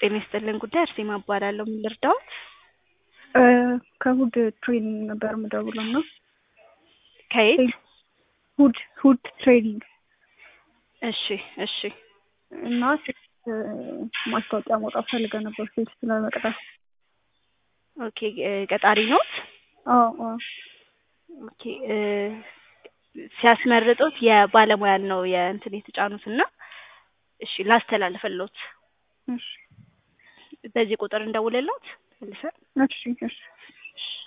ጤና ይስጥልን ጉዳይ አርሴማ እባላለሁ። ምን ልርዳዎት? ከሁድ ትሬኒንግ ነበር የምደውለው እና ከየት? ሁድ ሁድ ትሬኒንግ እሺ እሺ እና ሴት ማስታወቂያ መውጣት ፈልገ ነበር ሴት ስለመቅጠር። ኦኬ ቀጣሪ ኖት? አዎ አዎ ኦኬ ሲያስመርጡት የባለሙያን ነው የእንትን የተጫኑት እና እሺ ላስተላልፍልዎት። እሺ በዚህ ቁጥር እንደውልልዎት መልሰን እሺ እሺ